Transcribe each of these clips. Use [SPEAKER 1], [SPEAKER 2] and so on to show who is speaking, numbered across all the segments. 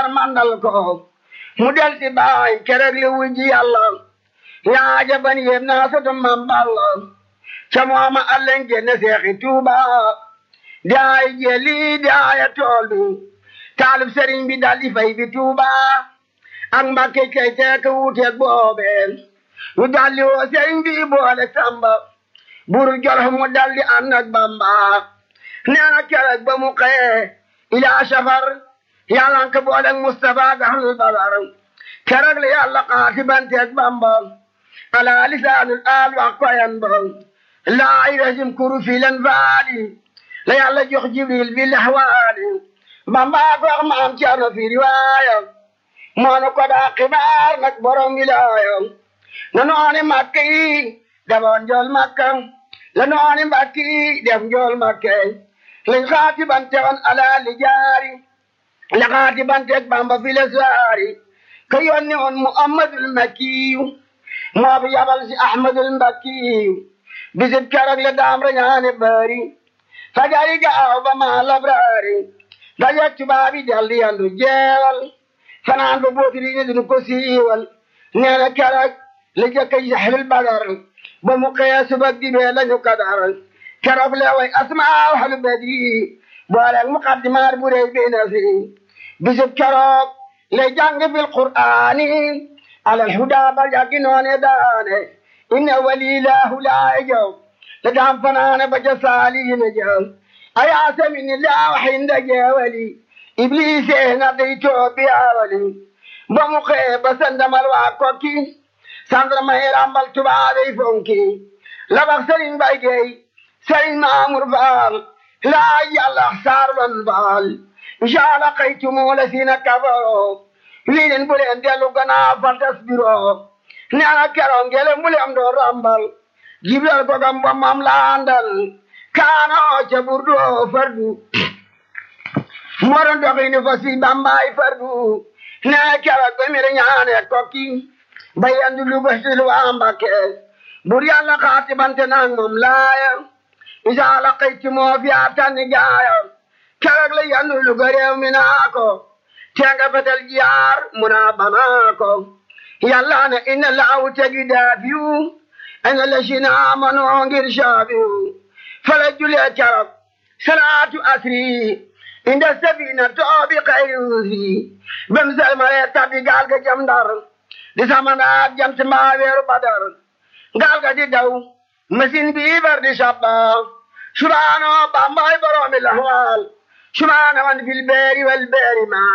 [SPEAKER 1] far mandal ko mu del si baay kereg li wujji yàlla yaa jaban yéem naa soto mam balla ca mooma allen génne seexi tuuba daay jeli daaya tool bi taalib sëriñ bi dal di fay bi tuuba ak mbakke kay teek wuuteeg boobe ñu daldi woo sëriñ bi boole samba buru jolof mu daldi ànd ak bamba nee na keroog ba mu xëyee ilaa safar yàlla nga ko booleeg Mustapha gaxlul badar keroog la yàlla xaatibanteeg bamba ala lisaanul aal wax koyan ba laa irajim kuru fi len faali la yàlla jox jibril bi laxwaali bamba ko wax maam ceerno fi riwaaya moonu ko daa xibaar nag borom wilaaya na nooni makka yi demoon njool makka la nooni mbakki yi def njool makka lañ xaati bante woon ala li jaari la xaati banteeg bamba fi le saari ka yonni woon muhammadul makkiyu moo fi yabal si ahmadul mbakkiyu bisib keroog le daam rañaane bari fajari gaaw ba maa labraari dajeeg tubaabi daldi yandu jeewal fanaan ba bootiri ni dunu ko siiwal nee na keroog la jëkk yi saxlul badar ba mu xëyee subag dibee lañu kadar keroog le way asmaaw xalu badri booleeg muqaddimaat bu rëy bi na fi bisub keroog le jàng fil qur'aani alal huda ba yàggi noone daane inna walilaahu laa jaw le daam fanaane ba ca saaliina jaw ayaasami ni laa waxinda jeewali ibliise nga dey toobi awali ba mu xëyee ba sandamal waa kokki sandarma yi rambal tubaabey fonki labax sëriñ bay gey sëriñ maamur faal laa yàlla saarwan faal incaala xaytumu la siina kafaro lii leen bu leen dellu gannaaw fal tasbiro neena keroog ngele mu leen doo rambal jibril ko gam ba mam laandal kaano ca burdu fardu moron doxini fo si bambaay fardu nee keroog ba mire ñaane kokki ba yandu lu basil waa Mbàkke bur yàlla xaati bante naag moom laaya isa laqayti moo fi atani gaaya keroog la yandu lu ga réew mi naa ko tenga fetel jiyaar mu naa banaa ko yàlla ne inna laawu tegi daafiyu ina la sina amanoo ngir saafiyu fala julee keroog salaatu asri inda sabina toobi xayri ruusi bem selmale tabbi gaal ga jam ndar di samandaat jant mbaa weeru badar gaal ga di daw machine bi bar di sabba subhaano bambaay boroomi lahwaal subhaana man fil beeri wal beeri ma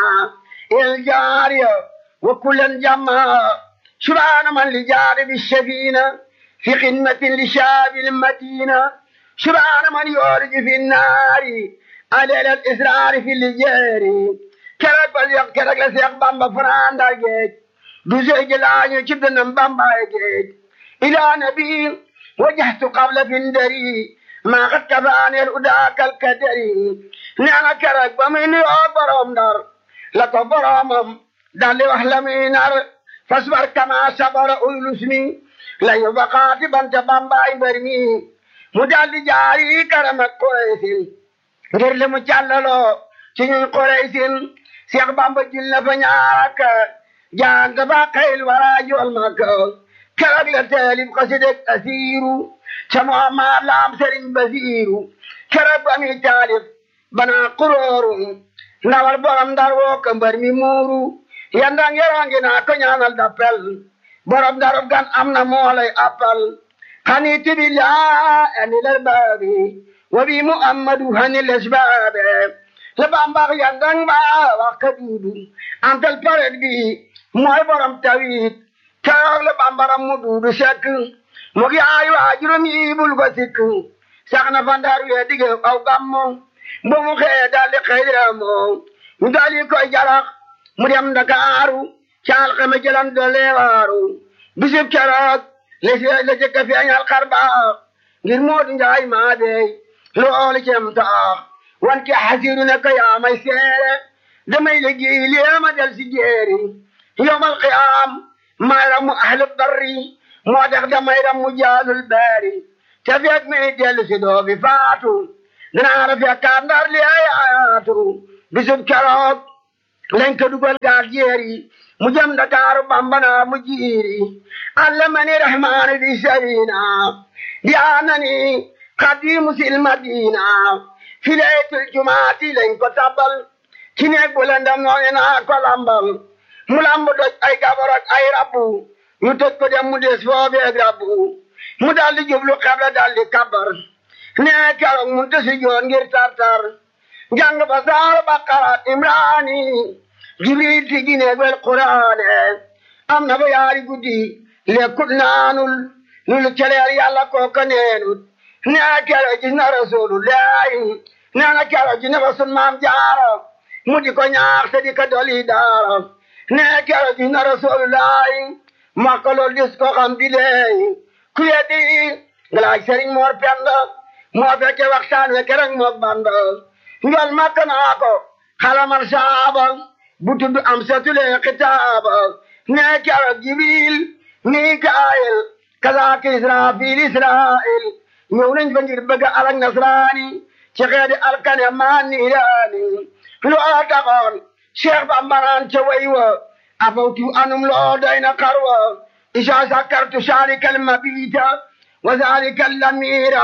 [SPEAKER 1] il jaariya wa kullan jamma subhaana man li jaari bi shafiina fi xidmatin li shaabil madina subhaana man yooriji fi naari aleel al israari fi lijeeri kerek ba seex kerek la seex bamba fanaanda geej du seeji laañu ci dënam bambaay geej ilaa nabi wajahtu qabla findari maa xat kafaaneel udaakal kadari neena kerek ba muy nuyoo borom ndar la ko boromam daldi wax la muy nar fasbar kama sabara uylus mi la yu baqaati banta bambaay mbër mi mu daldi jaari karama Quraysin ngir li mu càllaloo ci ñuy Quraysin Seex Bamba jil na fa ñaaraka jàng ba xayl wara jool maka keroog la taalib xasideg asiiru ca Muhammad laam Sëriñ Basiiru keroog ba muy taalif bana kurooru ndawal borom ndar woo ka mbër mi muuru yandang yerangi naa ko ñaanal dappel borom darub gan am na moolay appal hani tibilaa ani lal baabi wa bi muhammadu hani lesbaabe la bambax yandang ba wax ka duudu antal paret bi mooy borom tawit keroog la bambaram mu duudu sekk mu gi ay waajuram yi bul ko sikk sax na fa ndar wee dige aw gammo ba mu xëye daldi xëyramo mu daldi koy jarax mu dem Ndakaaru caal xame jëlan doole waaru bisib keroog la si la jëkk a feeñal xar baax ngir Moodu Njaay maa dey loolu cem taax wan ki xasiru ne ko yaa may seere damay liggéey lee ma del si jeeri yowmal qiyaam may ramu ahlu barri moo tax damay ramu jaalul baari te fekk mi dellu si doo bi faatu dinaa la fekkaat ndar li ay ayaatu bisub keroog lañ ko dugal gaal jeeri mu jëm Dakaaru bambana mu jiiri allamani rahmaani bi sabina di anani xadimu sil madina fi laytul jumaati lañ ko tabal ci neeg bu lëndam noone naa ko lambal mu lamb doj ay gabar ak ay rabbu ñu tëj ko dem mu des foobeeg rabbu mu daldi jublu xebla daldi kabar nee keroog mun tësi joon ngir tartar jàng ba saar baqara imraani jibril ti gineeg wel quraane am na ba yaari guddi lekkut naanul lulu celeer yàlla kooka neenut nee keroog gis na rasulullahi nee na keroog gis na ba sun maam jaara mu di ko ñaax te di ko doli daara nee keroog gis na rasulullahi makka lool dis ko xam bi leey ku yeddi ngalaaj sëriñ moor penda moo fekke waxtaan we kereng mook banda njol makka naa ko xalamal saaba bu tudd am satule xitaaba nee keroog jibril mikaayil kazaaka israfil israil ñëw nañ fa ngir bëgg alak nasraani ci xeedi alkane maa niiraani loo taxoon cheikh bambaraan ca way wa afawtu anum loo doy na xarwa isa sakartu saalika almabita wa zalika allamira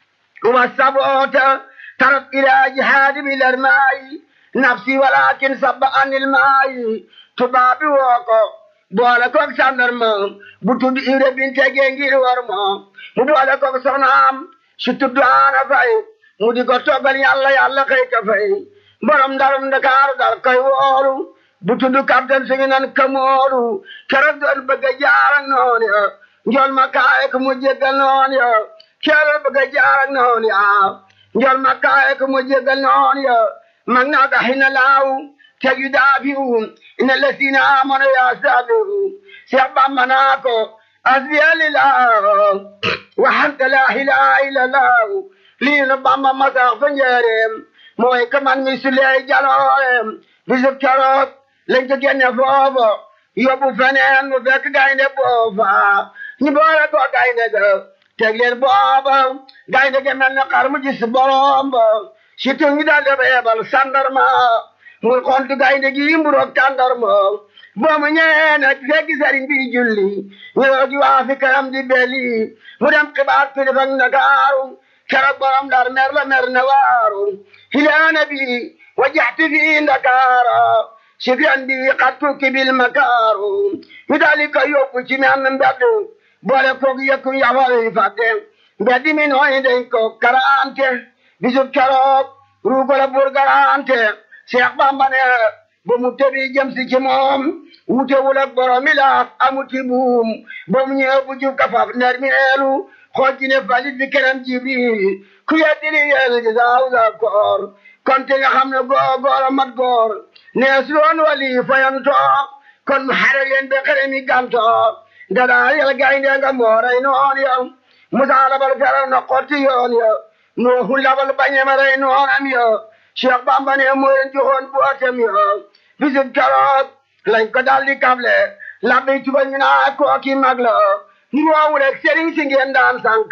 [SPEAKER 1] wa sabota tarat ila jihaadi bilarmaayi nafsi walakin sabba anil maayi tubaabi woo ko boole koog sandarma bu tudd ire binte gee ngir war ma mu boole koog soxnaam su tudd aana fay mu di ko toggal yàlla yàlla xëy ka fay borom ndarum Ndakaaru dal koy woolu bu tudd capitaine suñu nan kamoolu keroog doon bëgg a jaar ak noonu ya njol ma kaaye ko mu jéggal noonu ya keroog bëgg a jaar ak noonu ya njol ma kaaye ko mu jéggal noonu ya mag naa ga xina laaw teg yu daafiwu ina lesina amano ya saabiru Seex Bamba naa ko asbiya lillah waxante laa ilaaha illallah lii nu Bamba masax fa njëreem mooy ka man mi suley jalooreem bisub keroog lañ ko génne foofa yóbbu feneen mu fekk gaynde boofa ñu boole ko gaynde ga teg leen booba gaynde ga mel ne xar mu gis borom ba surtout ñu daal di reebal sandarma muy xontu gaynde gi mburoog tàndarma boo mu ñëwee nag fekk sëriñ bi julli ñëw gi waa fi karam di beli mu dem xibaar kilifa ak Ndakaaru keroog borom dar mer la mer na waaru ilaa nabi wajjahtu fi Ndakaara sifyan bi xattu kibil makaaru ñu daal di ko yóbbu ci men mbedd boole koog yëkku yafal yi fàtte mbedd mi nooy dañ ko karante bisub keroog ruugola bur garante Cheikh Bamba ne ba mu tëbi jëm si ci moom wutewul ak borom mi laaf amuti buum ba mu ñëw bu jub kafaf ner mi eelu xool ci ne falit bi keneen jibril ku yeddi li yel gi saaw sa koor kon te nga xam ne góor góor a mat góor nees loon wali fayanto kon mu xare leen be xere mi ganto dadaa yel gaynde nga mooray noon ya musa labal feral na xotti yoon ya nuuhu labal bañema rey noonam ya Cheikh Bamba ne moo leen joxoon bootem ya bisit keroog lañ ko daldi kable labbi tuba ñu naa kooki mag la ngoowu rek sëriñ si ngeen daan sànk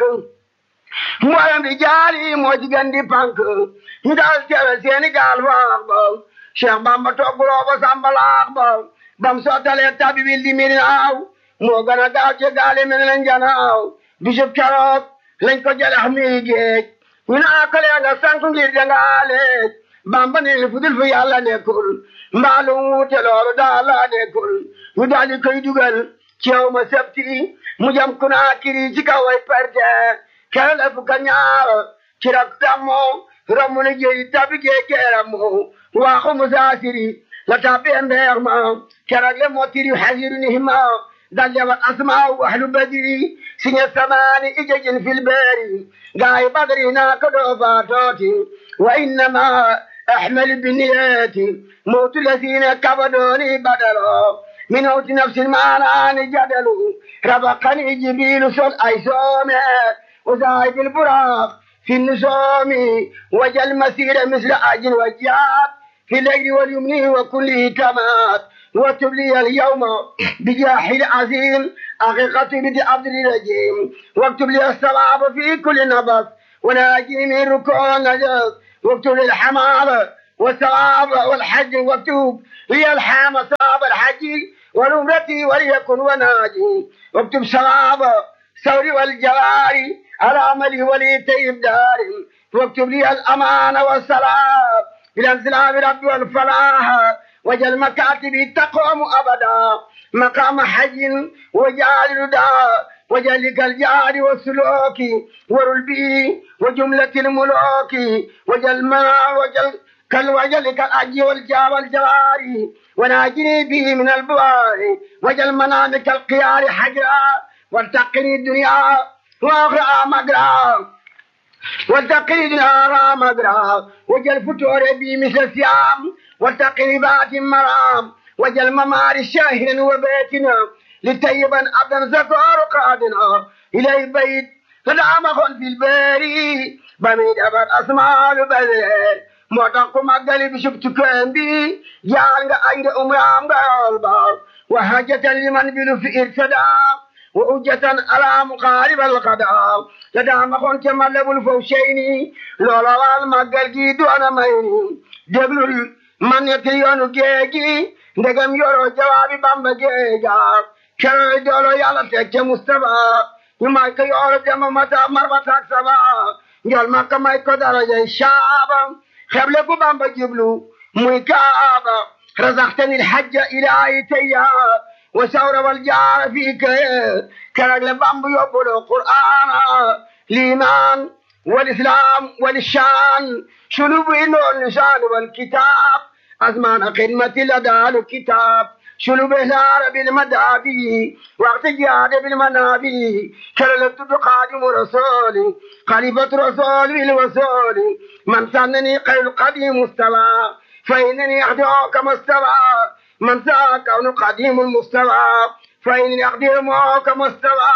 [SPEAKER 1] mboolem di jaari moo ci gën di pànk ñu daal tere seeni gaal faax ba Cheikh Bamba togguloo ba sambalaax ba bam sottalee tabi bil di minaaw moo gën a gaaw ci gaali mel leen janaaw bisub keroog lañ ko jëlax mi géej ñu naa ko lee nga sànk ngir jangaaleej Bamba ne fudul fu yàlla nekkul mbaalu wuute loolu daal laa nekkul ñu daal di koy dugal ci yow ma septi mu jam ku naa kiri ci kaw ay perte kere la fukk ak ñaar ci rak tammo ramu ne jeyi tabi gee geeramu waaxu musaasiri la tabi mbeex ma kerak le motiri hasiru nihima dalle wat asmaaw ahlu badiri siñe samaani ijejin fil beeri gaayi badri naa ko doo faatooti wa innama أحمل بالنيات موت الذين كبدوني بدلوا من موت نفس المعنى جدل ربقني جبيل صل أيسوم وزايد البراق في النسوم وجل المسير مثل أجل وجاب في الليل واليمن وكل تمات واتب لي اليوم بجاح العظيم حقيقة بدي عبد الرجيم واكتب لي الصواب في كل نبض وناجي من ركوع نجس واكتب للحمار والثواب والحج واكتب لي الحام ثواب الحج والعمرة وليكن وناجي واكتب ثواب ثوري والجواري على عملي ولي طيب داري واكتب لي الأمان والسلام إلى انزلام ربي والفلاح وجل مكاتبي تقوم أبدا مقام حي وجعل رداء وجلك الجار والسلوك ورلبي وجملة الملوك وجل ما وجل كالوجل كالأجي والجا والجواري وناجني به من البوار وجل منامك القيار حجرا والتقني الدنيا وأخرى مقرا والتقني الدنيا مقرا وجل فتور بي مثل السيام والتقني بات مرام وجل ممار شاهر وبيتنا لتيبا عبدا زكار قادنا إلى بيت فدعمهم في الباري بميد أبر أسماء البذر moo tax ku màggali bi sub tukkeen bi jaal nga ay nga umraam nga yool ba wa hajjatan liman bilu fi irtada wa ujjatan ala muqaarib alqada la daa maxoon ca malabul faw seyni loola waal màggal gi doona may ni déglul man ñetti yoonu géegi ndegam yoro jawaabi bamba géega keroy doolo yàlla teg ca Mustafa ñu may ko yooro dema mata marbataak saba njol makka may ko darajay shaaba xeble ku bamba jiblu muy kaaba razaxtani lxajja ilaahi tayya wa sawra wal jaara fii ka kerag le bamba yóbbulu qur'aana liimaan wal islaam wal shaan shulubu indoon lisaan wal kitaab azmaana xidmati la daalu kitaab شلو بهلار بالمدابي وقت جهاد بالمنابي كللت قادم رسولي خليفة رسول بالوصول من سنني قيل قديم مستوى فإنني أخدعك مستوى من ساء كون قديم المستوى فإنني أخدعك مستوى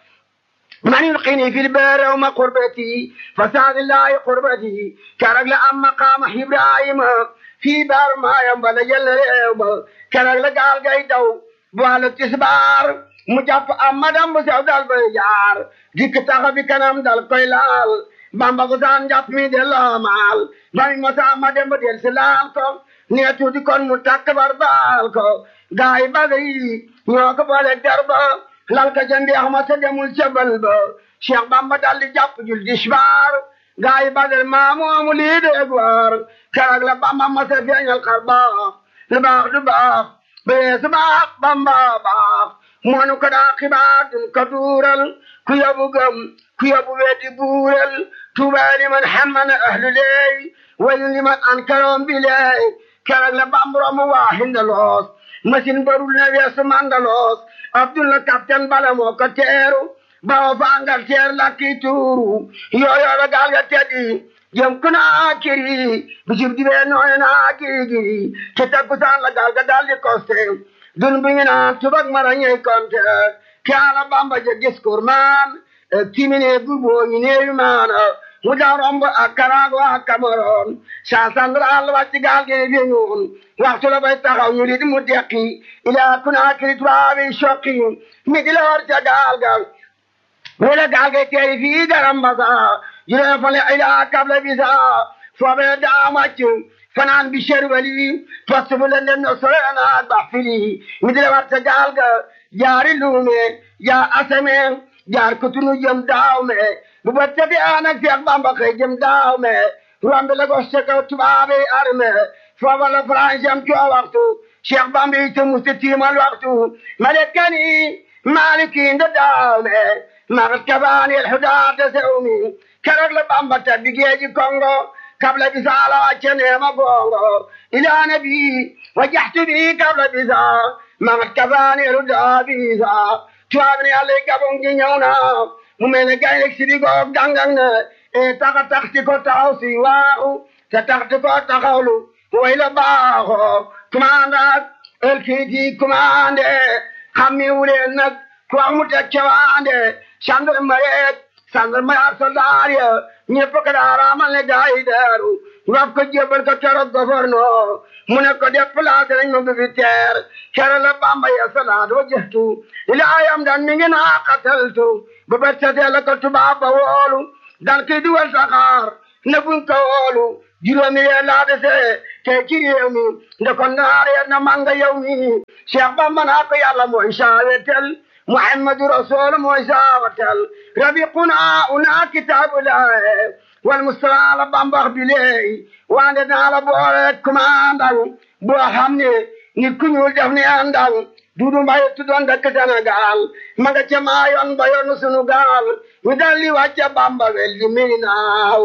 [SPEAKER 1] من يلقيني في البر وما قربتي فساد الله قربتي كرجل أم مقام إبراهيم في بار ما ينبغي جل ريوب كرجل قال قيدو بوالو تسبار مجاب أمدام بسيو دال بيجار ديك تاغبي كنام دال قيلال bamba ko san jàpp mi de la maal bami ma sa ma dem ba del si laal ko nee tuuti kon mu takk bar baal ko gaay yi baga yi ñoo ko boole garba lal ka ca mbeex ma sa demul ca bal ba cheikh bamba dal di jàpp jul disbaar gaay yi bagal maa moomu lii de gwaar keroog la bamba ma sa feeñal xar baax lu baax du baax bee su baax bamba baax moonu ko daa xibaar dun ko duural ku yabu gëm ku yabu weddi buural tuuba liman xammana ahlu leey wayu liman ankaroon bi leey keroog la bambara mu waa hindaloos machine barul na weesu mandaloos abdullah capitaine bala moo ko teeru bawo fa Angleterre la kii tuuru yooyo la gaal ga teddi jëm kunaa kiri bisib dibee nooy naa giri giri ci takkusaan la gaal ga daal di koste dun bi ñu naan tubak mara ñey konte kaala bamba je gis kurmaan timine gurbo ñu neewi maana mu daa romb ak Karaago ak Cameroon saa sandral wàcc gaal gi fi ñuun waxtu la bay taxaw ñu di mu dekki ilaa Kunaakiri tubaabi sokki mi di la war ca gaal ga wala gaal ga teeri fii garam basa juree fale ilaa kabla bisa foobee daa wàcc fanaan bi sherwali post bu leen dem no sorena ba fili mi di la war ca gaal ga jaari luume yaa asame jaar kutunu jëm daaw me bu ba tebi aan ak Seex Bamba xëy jëm daaw me romb la ko seka tubaabe arme foofa la France am coo waxtu Seex Bamba yi te musta tiimal waxtu malekani maliki nda daaw me magat kabaani el hudaata sewmi keroog la Bamba tabbi geeji Kongo kabla bisaala wàcce neema gongo ilaa nabi wajjahtu bi kabla bisa magat kabaani el hudaa bisa tubaab ne yàlla gabon gi ñëw na mu mel ne gaynde si di goog dangang na e taxa taxti ko taxaw si waaxu te taxti ko taxawlu way la baaxo commandant el kiiti commandé xammi wuleen nag ku wax mu teg cewaande gendarmerie gendarmerie ak soldaar ya ñëpp ko daaramal ne gaa yi daaru wax ko jébal ko keroog gouverneur mu ne ko déplacé nañ ma bi teer kere la bamba ya salaat wa jëftu ilaayam dan mi ngi naa qataltu ba ba setee la ko tubaab ba woolu dal ki duwal saxaar ne buñ ko woolu juróomi weer laa dese te ci réew mi ndekon naar ya na manga yow mi Cheikh Bamba naa ko yàlla mooy saawetel Muhammadu Rasul mooy saawetel rabiquna una kitaabullah wal mustafa la Bamba bilay wande naa la boole commandant boo xam ne nit ku ñuul def ne àndal dudu mbay tuddoon dëkk Sénégal ma nga ca maa yoon ba yoonu sunu gaal ñu daldi wàcce Bamba wel di mi naaw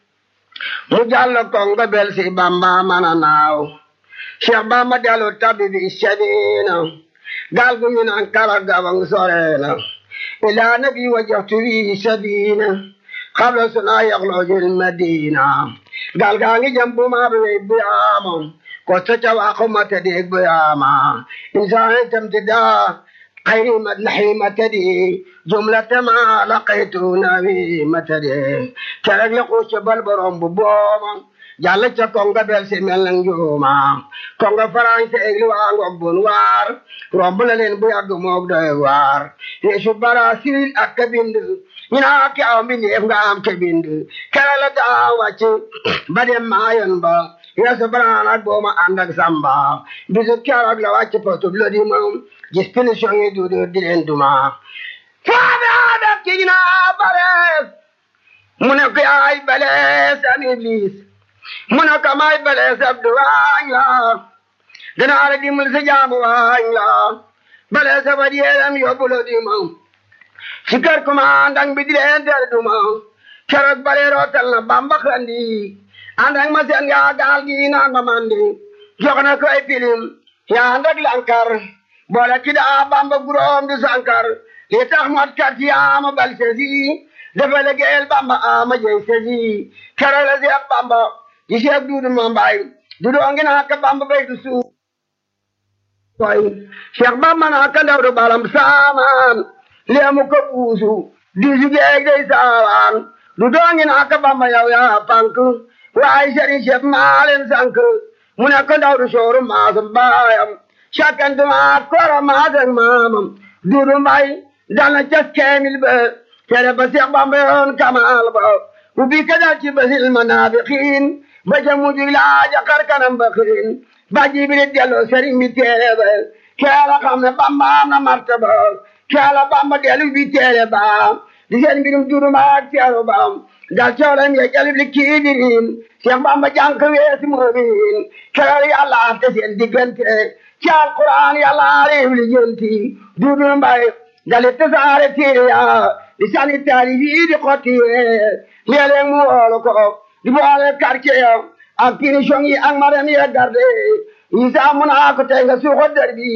[SPEAKER 1] mu jàll kongo bel si Bamba mana naaw Cheikh Bamba dellu tabi bi sadina gaal gu ñu naan kala gabang sorena ila nabi wajjahtu bi sabina qabla suna yaxlojul madina gaal gaa ngi jëm bu maa bi bu yaama ko ca waxu mata deg bu yaama insaan tamtida خير مدنحي متدي جملة ما لقيت نبي متدي كرق لقوش بالبرم ببوما jàll ca konga bel si mel na njuuma konga faranse egli waa ngog bun waar romb la leen bu yàgg moog doy waar yeesu barasil ak ka bind ñu naa ki aw mbindeef nga am ke bind kere la daa wàcc ba dem maayon ba yeesu baraan ak booma ànd ak samba bisu keroog la wàcc potub lo di moom gis punition yi duudu di leen duma faabe aada ki ñu naa balees mu ne ko yaay balees an iblis mu ne ko may balees abdu waañ la danaa la dimbal sa jaamu waañ la balees a fa diyeelam yóbbu lo di moom si kër commandant bi di leen der duma keroog bale rootal na bamba xandi ànd ak ma seen yaa gaal gi naan ma mandi jox na ko ay pilim yaa ànd ak lankar boole ki daa bamba guróom di sankar li tax mot kat yaa ma bal sesi dafa liggéeyal bamba ama jey sesi keroog la seex bamba di seex duudu ma mbay du doo ngi naa ka bamba bay du suuf koy seex bamba naa ka ndaw du balam saamaan leemu ko buusu diisu geeg day saawaan du doo ngi naa ka bamba yow yaa pank waaye sëriñ Cheikh maa leen sànq mu ne ko ndaw du sooru maasam baayam sakkantuma koro maasam maamam duudu mbay dal na cas keemil ba tere ba Cheikh Bamba yoon kamaal ba ubbi ka dal ci basil manaafiqiin ba ca mujj laaja xar kanam ba xiin ba jibiri delloo sëriñ bi teere ba keela xam ne Bamba am na martaba keela Bamba dellu bi teere ba di seen mbirum duudu mbay ak teeru ba dal coolam ya jalib li kiidirin Cheikh Bamba jànk weesi moomin keroog yàlla afte seen diggante ci alquran yàlla réew li jënti duudu mbay dalit tasaare téere ya di sani taarif yi di xotti léeg-léeg mu woolu ko di boole quartier ya ak punition yi ak madam ya garde yi saa mun a ko tey nga suuxo der bi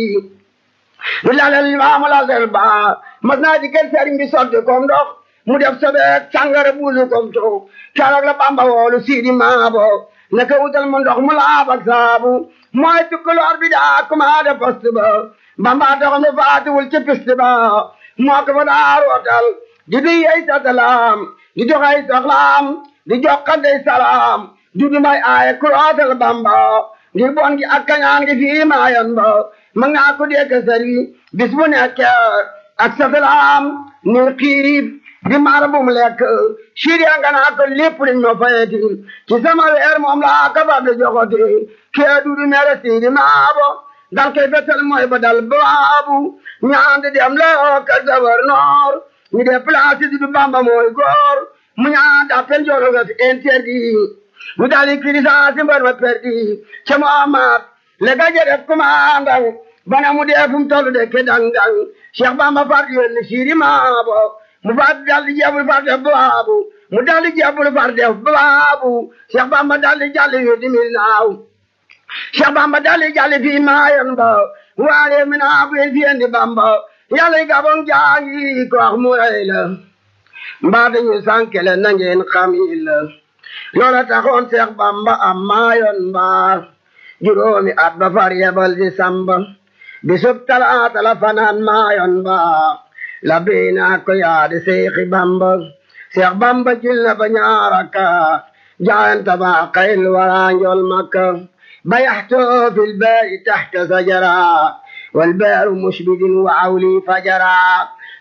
[SPEAKER 1] di lalal limaamu lalal ba mas naa di kër sëriñ bi sotti kom ndox mu def sobeek sàngara buusu kom toog keroog la bamba woolu siidi maabo naka wutal mu ndox mu laab ak saabu mooy tukkaloor bi daa kumaade poste ba bamba dox mi faatiwul ci piste ba moo ko fa daa rootal di duy ay satalaam di dox ay soxlaam di jokkante salaam du du may aaye ku rootal bamba ngir bon gi ak kañaan gi fii maayan ba ma ngaa ko dégg sëri bis bu nekk ak satalaam ni xiif di maar bu mu lekk siriya nga naa ko lépp liñ ma fayeti ci sama weer moom laa ka ba di joxoti kee dudu mere siidi maabo dal koy fetal mooy ba dal baabu ñaandi dem loo ka gouverneur ñu def place dudu bamba mooy góor mu ñaan d'appel jolo ga fi interdit mu dali kirisaasi mbar ma perdi ca Muhammad le ga def commandant bana mu dee fu mu tollu de ke dang dang Cheikh Bamba far yónni siidi maabo mu far daldi jabul far def baabu mu daldi jabul far def baabu Cheikh Bamba daldi jalli yu di mil naaw Cheikh Bamba daldi jalli fi maayon ba waare mi naa bu fi indi Bamba yàlla gabon jaangi ko wax mu rey la mbaa dañu sànkele na ngeen xam yi la loola taxoon Cheikh Bamba am maayon mbaa juróomi at ba far yebal di samba bisub talaata la fanaan maayon mbaa la biina ko yaade seexi bamba seex bamba jil na ba ñaaraka jaayanta ba xayl waraanjol makka bayaxto fil baari taxta sajara والبار مشبد وعولي فجرا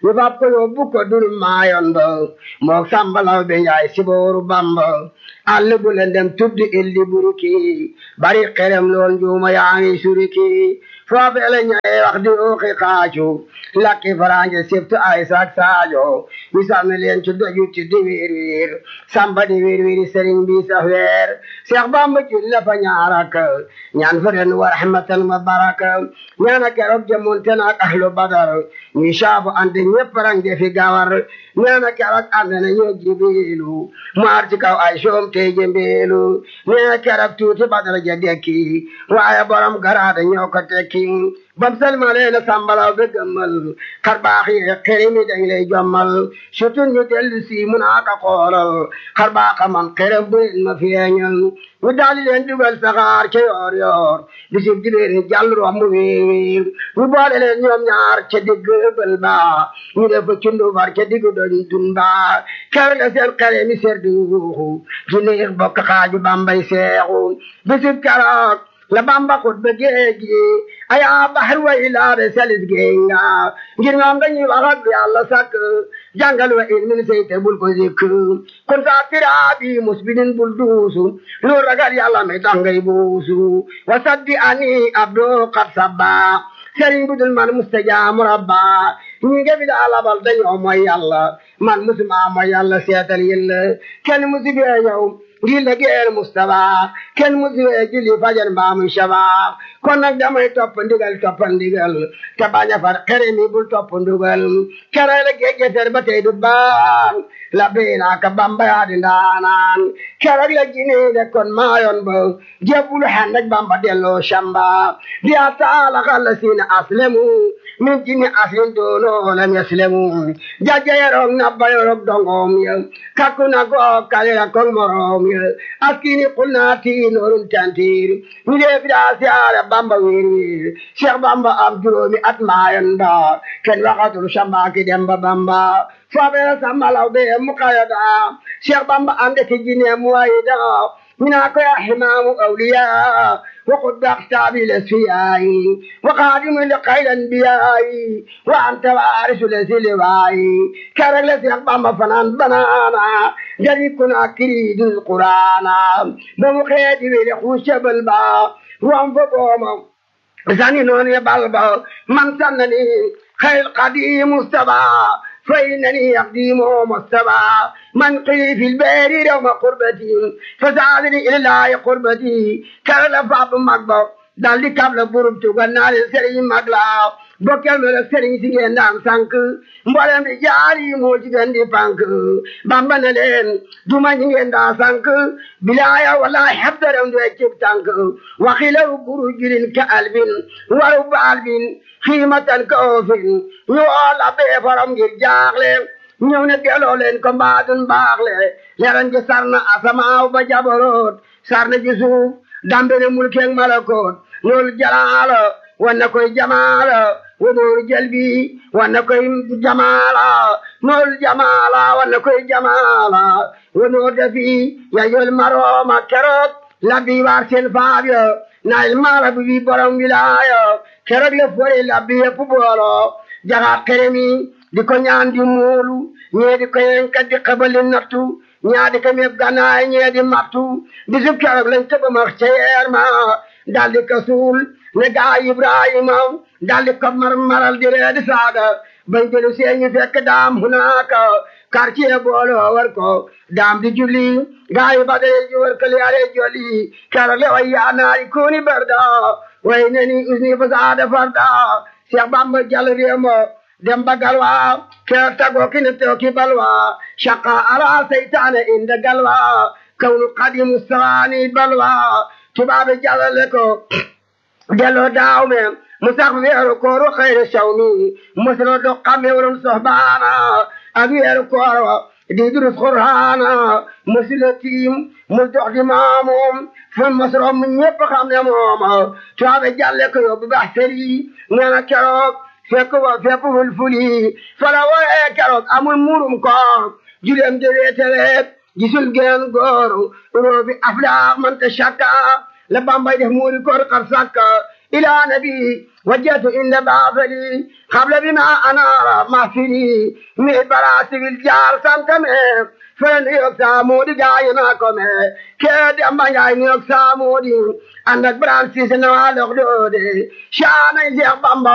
[SPEAKER 1] ñu fab ko yóbbu ko dul maayoon ba mook sambalaw be njaay sibooru bamba àll bu leen dem tuddi illi buriki bari xerem lool njuuma yaa ngi suriki foofee la ñëwee wax di ooxi xaacu lakki farange sibtu ay sak saajo ñu sànni leen ci doju ci di wiir wiir samba di wiir wiir sëriñ bi sa weer seex bamba jul la fa ñaarak ñaan fa ren wa rahmatan wa baraka ñaana keroog jëmonte naak ahlu badar ñuy saabu ande ñëpp rang defi gawar ñaana keroog ànd na ñoo jibilu maar ci kaw ay soom tey jëmbeelu ñaana keroog tuuti badar ja dekki waaye borom garaada ñoo ko tekki bam salmalee na sambalaw be gëmmal xar baax yi xëri mi dañ lay jommal surtout ñu dellu si mun aka xoolal xar baaxa man xërëm bu leen ma feeñal ñu daali leen dugal saxaar ca yoor yoor bisib dibéeri jàll romb wiir wiir ñu boole leen ñoom ñaar ca digg bël ba ñu def fa cundu far ca digg doñ dun ba ker la seen xere mi ser di wuuxu ci neex bokk xaaju bambay seexu bisib keroog la bamba xut ba géej gi aya bahar wa ilaade salis géej nga ngir ñoom dañuy wax ak yàlla sàkk jàngal wa ilmin seyte bul ko zikk kun saa piraabi musbidin bul duusu lu ragal yàlla mi dangay buusu wa saddi ani abdo qad sabba sëriñ budul man mustajaamu rabba ñi nga fi daa labal dañoo mooy yàlla man musuma mooy yàlla seetal yilla kenn musu bee yow ngir la géer Mustapha kenn musu bee julli fajar mbaa muy shaba kon nag damay topp ndigal topp ndigal te bañ a far xere mi bul topp ndugal kere la géej geser ba tey du baan la beena ka bamba yaa di ndaanaan kere la jine de kon maayoon ba jebul hand ak bamba delloo shamba di ataala xalla siina aslemu min jini aslin doono lam yaslemu jajja yerok nabba yerok dongom ya kakku na go kalira kong morom ya askini kulna ti norun tantir mi de fida siara bamba wir wir cheikh bamba am juróomi at maayoon ba ken waxatul shamba ki demba bamba fabera samalaw be mukayada cheikh bamba ande ki jine muwayida mina ko ya himamu awliya وقد أختاب الأسفياء وقادم لقيل الأنبياء وأنت وارث الأسلواء كرل سيقبام فنان بنانا جري كنا كريد القرآن بمخيد ولخوش بالبا وانفقوم زاني نون يبالبا من سنني خير قديم مصطفى فإنني أقديم مصطفى من قلي في البير يوم قربتي فزادني إلى الله قربتي كرل فاب مقبو daldi kabla burub tugal naale sëriñ mag la bokkel me la sëriñ si ngeen daan sànk mboolem bi jaari moo ci gën di pànk bamba ne leen duma ñi ngeen daa sànk bilaaya wallahi habdaram du cib tànk waxilaw buru julin ka albin waru ba albin xiimatan ka oofin ñu oola bee faram ngir jaaxle ñëw ne delloo leen ko mbaadun baaxle leran ji sarna asamaaw ba jaboroot sarna ji suuf dambene mulkeeg malakoot loolu jalaala wanna koy jamaala wonooru jalbi wanna koy jamaala noolu jamaala wanna koy jamaala wonoor dafi yayol marooma keroog labbi waar seen faabyo naayil maala bi bi borom wilaaya keroog le fore labbi yëpp boolo jaxaat keremi di ko ñaan di muulu ñee di ko yenka di xabali nattu ñaa di ko meeb ganaay ñee di mattu bisub keroog lañ tëba max ca yeer ma daldi ko suul ne gaa Ibrahima daldi ko mar maral di ree di saaga bañ jëlu seeñi fekk daam hunaaka quartier booloo war ko daam di julli gaa yi badare ji war ko liyaare jolli keroog le way yaa naari kuuni barda way neni usni fasaada farda Cheikh Bamba jàll réemo dem ba galwa ke tago kine teo ki balwa shaqa ala seytaane inda galwa kawnu qadimu sawani balwa tubaabe jalale ko delloo daaw me mu sax weeru kooru xayre sawmi muslo do xame woron sohbaana ak weeru kooro di durus qur'aana muslo tiim mu dox di maamum fu masro mu ñépp xam ne mooma tubaabe jalle ko yóbbu bax seri neena keroog fekk wa fekk wul fuli fala wooyee keroog amul muurum koor juleem de weeteleet gisul geen góor roobi aflaax man te shakka la bambay def muuri koor xar sakka إلى نبي وجهت إن بافلي قبل بما أنار محفلي من براسي الجار سمتمه فلن يقسى مودي جاينا كمه كاد أما جاينا يقسى مودي عندك برانسي سنوال أخدودي شانا يزيق بامبا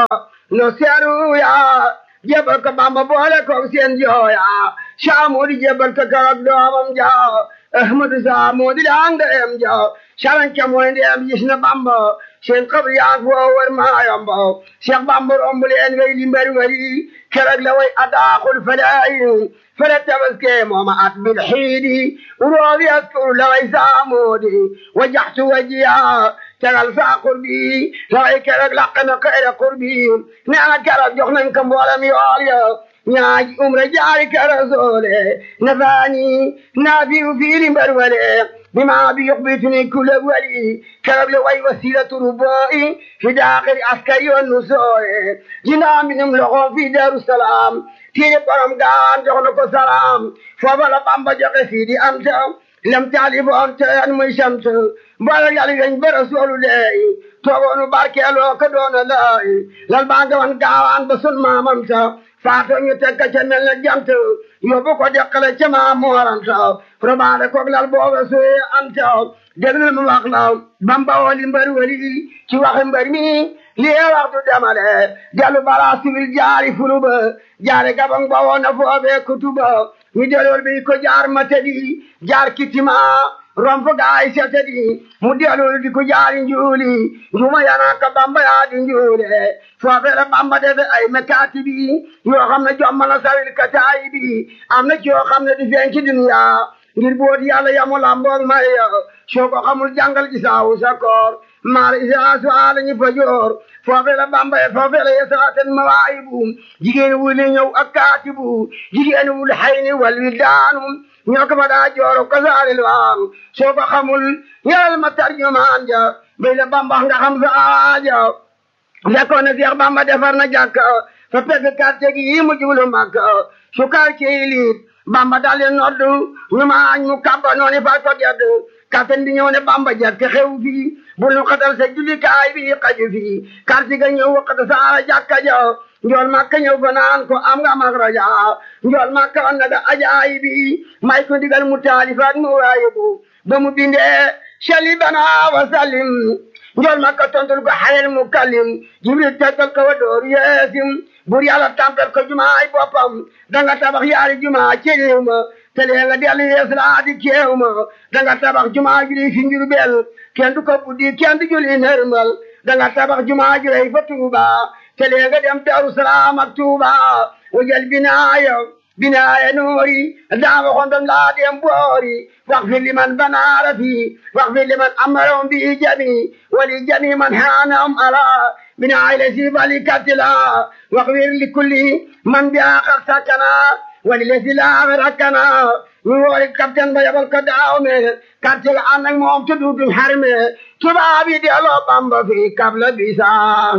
[SPEAKER 1] نسيرو يا jebal ko bamba boole ko seen jooya saamodi jebal ko karab doomam jaaw ahmadu saamodi daang dem jaaw saran camoy ndem gis na bamba seen xabri yaag foo war maayamba cheikh bamba romb leen way limbari wari kerag la way adaaxul falaayi fala tabaske mooma at bil xiidi uroobi askuru la way saamodi wajaxtu wajiya tegal saa qurbi la way kerag laq na xeera qurbi neena kerag jox nañ ko mboolem yool ya ñaaji umra jaari kara soole nafaani naafiu fiili mbar wale bima bi yuxbituni kula wali kerag la way wasilatu rubai fi daaxiri askari wa nusooye jinaa minum loxo fi daru salaam tiiri borom gaan jox na ko salaam foofa la bamba joxe fii di am ta lem taalif on teen muy samt mboolem yàlla weñ ba rasuulu leey toogoonu barkeeloo ko doona laay lal baa nga wan gaawaan ba sun maamam sa faato ñu teg ka ca mel na jant yóbbu ko deqale ca maam mooram sa robaale koog lal booba suye am ta déglu ma wax la bamba wooli mbër wali ci waxi mbër mi lii waxtu demale dellu bara sibil jaari fuluba jaari gabang ba woon na foofee kutuba ñu dellool bi ko jaar matadi jaar kitima rompo gaay setadi mu dellool di ko jaari njuuli njuma yana ka bamba yaa di njuule foofee la bamba defe ay mekaati bi yoo xam ne jommana sawil kataayi bi am na ci yoo xam ne di feeñ ci dunya ngir boot yàlla yamu lamboog may soo ko xamul jàngal ci saawu sa koor maar isa suaala ñi fa joor foofe la bamba foofe la yesaaten mawaayibu jigéen wuli ñëw ak kaatibu jigéen wul xayni wal wildaanu ñoo ko fa daa jooro ko saalil waan soo ko xamul ñëwal ma tarjumaan ja bay la bamba nga xam sa aaja fekkoon na Seex bamba defar na jàkka fa pegg quartier gi yi mu jublu Makka su quartier yi liit bamba daal di noddu ñu maañ mu kabba noonu fa ko gedd katen bi ñëw ne bamba jàkk xew fii bul nu xatal sa jullikaay bi xaju fii karti ga ñëw waxata saara jàkka ja njool makka ñëw fa naan ko am nga mag raja njool makka wan na ga ajaayi bi may ko digal mu taalifaat mu waayibu ba mu bindee sali bana wa salim njool makka tontul ko xalel mu kalim jibril teggal ko wa door yeesim bur yàlla tampel ko jumaay boppam danga tabax yaari jumaa ci réew ma te lee nga dellu yees laa di keew ma danga tabax jumaa juli fi Njurbel kenn du ko buddi kenn du juli nërmal danga tabax jumaa jurey fa Tuuba te lee nga dem Daaru Salaam ak Tuuba wajal binaaya binaaya noori daama xondom laa dem boori wax fi liman banaara fi wax fi liman amarom bi jami wali jami man haanam ala binaaya la si bali katila wax wir li kulli man bi aaxar sakana wali la si laa rakkana ñu woori capitaine ba yabal ko daaw me quartier ga ànd ak moom te duutum xarme tubaab yi delloo Bamba fi kabla bisa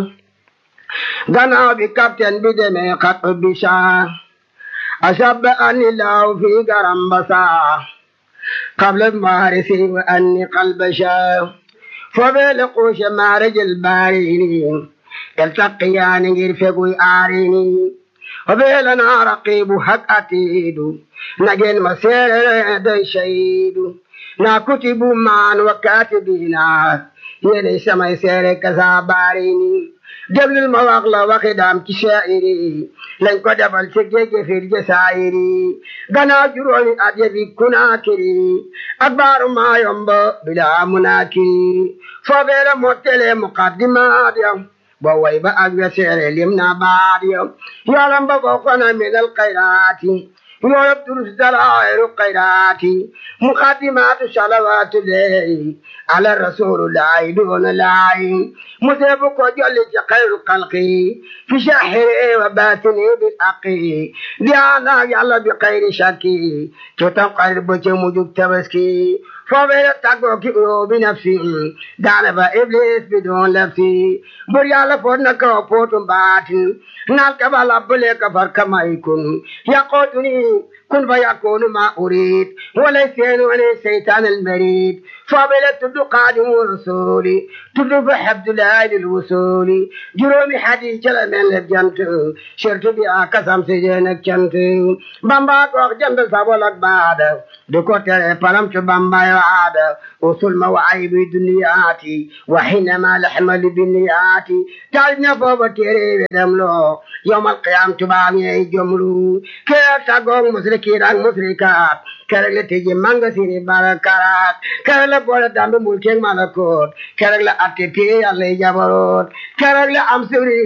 [SPEAKER 1] gannaaw bi capitaine bi demee xat bisa أشب أن الله في قرم بصا قبل المارس وأني قلب شا فبلقوش مارج البارين يلتقيان يرفقوا آريني وبيلنا رقيب حق أتيد نجن مسير شهيد نا كتب مان وكاتبينا يلي سما سير كساباريني déglul ma wax la waxi daam ci shaa'iri lañ ko defal ci géej fir jasaayiri gannaaw juróomi at ya fi kunaakiri ak baaru maayomba bilaa munaakiri foofee la mottele muqaddimaat ya bo way ba ak weseere lim na baat ya yoolam ba bokkona minal xayraati yoolab durus dalaayiru xayraati muqaddimaatu salawaatu leey ala rasuulullaahi doona laayi museebu ko jolli ci xayrul xalqi fi shahiri wa batini bil aqi diyaana yàlla bi xayri shakki ci tam xarit ba ci mujug tabaski foofee tàggoo ki uyoo bi nafsi daana ba iblis bi doon lafsi bur yàlla foot na kaw pootum baatin naal ka ba labbale ka far ka may kun yaqootuni kun fa yakunu ma urid wala seenu wala seytaan al marid foofee la tudd qaadimu rasuli tudd fa habdulahi lil wusuli juróomi hadis ca la mel ne jant surtout bi a kasam si jeen ak cant bamba ko wax jant sabol ak baada du ko tere palam ci bamba yaada usul ma wa aybi duniyaati wa hinama lahmali biniyaati taal na foofa téere wedam loo yowmal qiyam tubaab ñey jomlu kee taggoog musrikiin ak musrikaat kerek la tëji manga sini barakaat kerek la boole dambe mulkeeg malakoot kerek la atte pee yàlla yi jabaroot kerek la am suri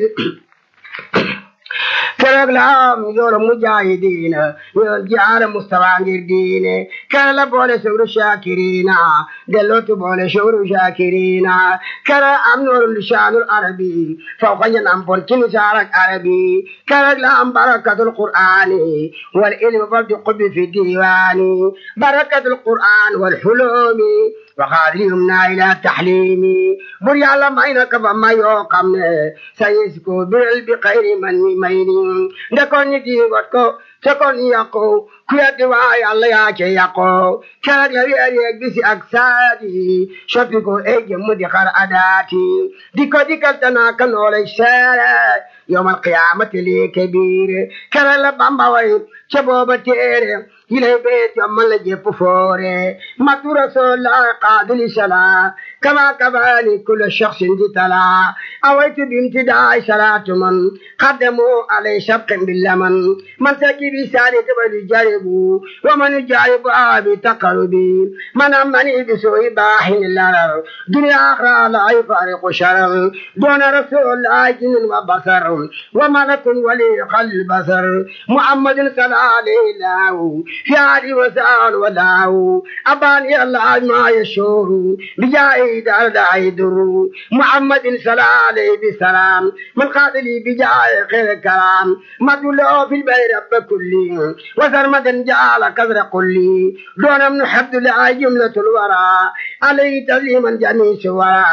[SPEAKER 1] kerek la am yoolu mujaahidiina yool jaara mustafa ngir diine kerek la boole shukru shakirina dellootu boole shukru shakirina kerek am noonu lisaanul arabi fawqa ñan am pon ci lisaanak arabi kerek la am barakatul qur'ani wal ilmi fal di qubbi fi diwaani barakatul qur'an wal hulumi وخادرهم إلى التحليم بر يعلى ما إنك فما يوقم سيسكو بالبقير من مين نكون يدي واتكو تكون يقو كيا دواي الله ياكي يقو كان يري يري بس أكسادي شفيكو إيجي مدخر أداتي ديكو ديكو تناكا نولي سارة يوم القيامة لي كبير كان لبامبا وي شبوبة تيري إلى بيت يوم لجيب فوري مكتو رسول الله قادل سلا كما كفاني كل شخص جتلا أويت بامتداء صلاة من قدموا علي شبق باللمن من سكي بسالي قبل جاربو ومن جارب آبي تقربي من أمني بسوء باحن اللرر دنيا آخرى لا يفارق شرر دون رسول الله جن وبصر وملك ولي قلب بصر محمد صلى عليه الله في عالي وسال وداو أباني الله ما يشور بجاي دار داعي در محمد صلى عليه بسلام من قاتلي بجاي خير كلام مدلو في البير رب كلي وسرمدا جعل كذر قلي دون من حد الله جملة الورى عليه تسليما جميع سورا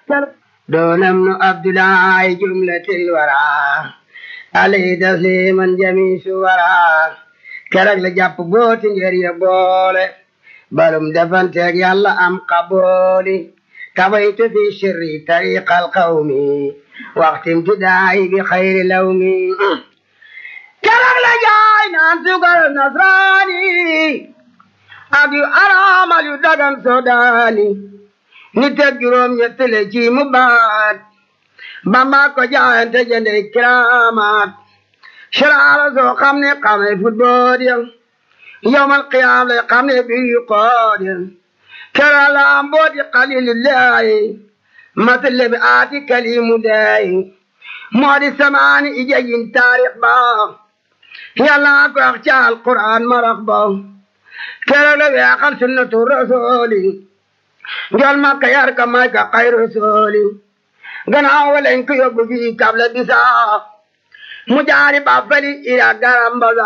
[SPEAKER 1] دون من عبد الله جملة الورى عليه تسليما جميع سورا keroog la jàpp booti ngir ya boole balum defanteeg yàlla am qabooli kabaytu fi sirri tariqal qawmi waxtim tidaayi bi xayri lawmi keroog la jaay naan sugar nasraani ak yu araamal yu dagan sodaani ni teg juróom ñett le ci mu baat bamba ko jaayante jënde kiramaat sharaala soo xam ne xamee football ya yawmal qiyaam lay xam ne bii qood ya kera la mbooti xalilillahi matale bi aati kalimu dayi moo di samaani ijegin taarix ba yàlla ko wax ci alquran marax ba kera la weexal sunnatu rasuli njol makka yar ka may ka xay rasuli gannaaw walañ ko yóbbu fii kabla bisaa mu jaari ba fali ira garambaza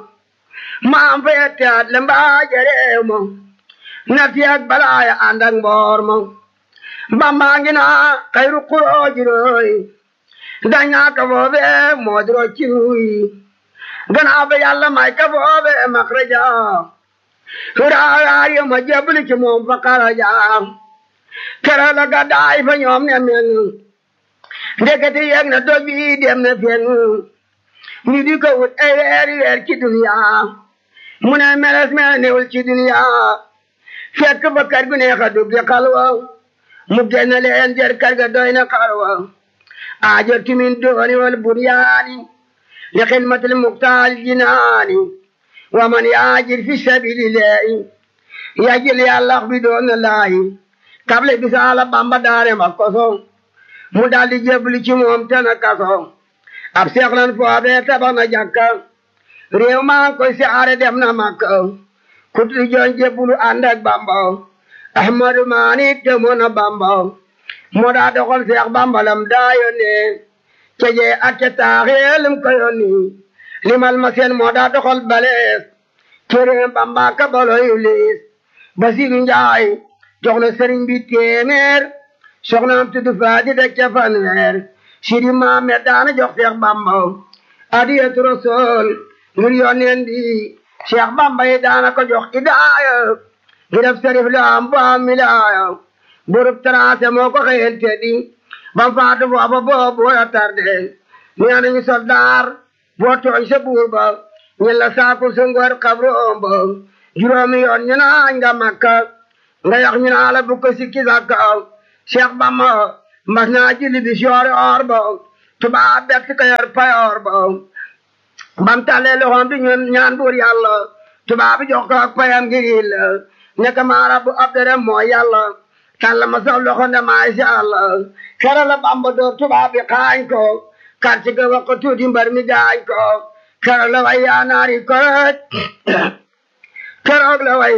[SPEAKER 1] maam fa yette at le mbaa jereew ma na fiyak balaaya ànd ak mboor ma bambaa ngi naa xayru kuroojiroy dañaa ka foofe moodiro ciruy ganaa fa yàlla may ka foofe makraja huraayaar yo ma jebli ci moom fa karaja kera la gadaay fa ñoom ne men ndekete yeg na doj bi dem na fen ñu di ko wut ay weeri weer ci duniya mu ne meles me newul ci duniya fekk ba kër gu neex a dugg xalwa mu génn leen jër kër ga doy na xalwa aajo timin dooni wal buryaani li xidmatil muxtaal jinaani wa man yaajir fi sabilillahi yajil yàllax bi doon na laayi kable bisaala bamba daare ma koso mu daldi jébbalu ci moom te na kaso ab seex lan foofee tabax na jàkka réew maa ngi koy siyaare dem na makka ku di joon jébbalu ànd ak bamba ahmadu maani demoon na bamba moo daa doxal seex bamba lam daa yónnee cejee ak ca taaxee lim ko yónni limal ma seen moo daa doxal balees cere bamba ka baloy liis Basiru Njaay jox na sëriñ bi téeméer soxnaam tudd Faati teg ca fanweer Sidi Maamet daana jox Seex Bamba adiyatu rasul ngir yónneen bi Seex Bamba yi daana ko jox idaaya ngi def sarif la am bu am milaaya burub tracé moo ko xëyel teddi bam faatu foofa boobu wala tarde nee nañu soldaar boo tooñ sa buur ba ñu la saakul sa ngor xabroom ba juróomi yoon ñu naañ nga makka nga yax ñu naa la bu ko sikki sakka Cheikh Bamba mas naa julli bi soori or ba tubaab bett ko yor payoor ba bam talee loxoom di ñun ñaan buur yàlla tubaab bi jox ko ak payam ngir yilla nekk maa rabbu abdere mooy yàlla tàlla ma sax loxo ne maasha Allah kera la Bamba door tubaab bi xaañ ko karti ga wax ko tuuti mbar mi gaañ ko kera la way yaa naari koroj keroog la way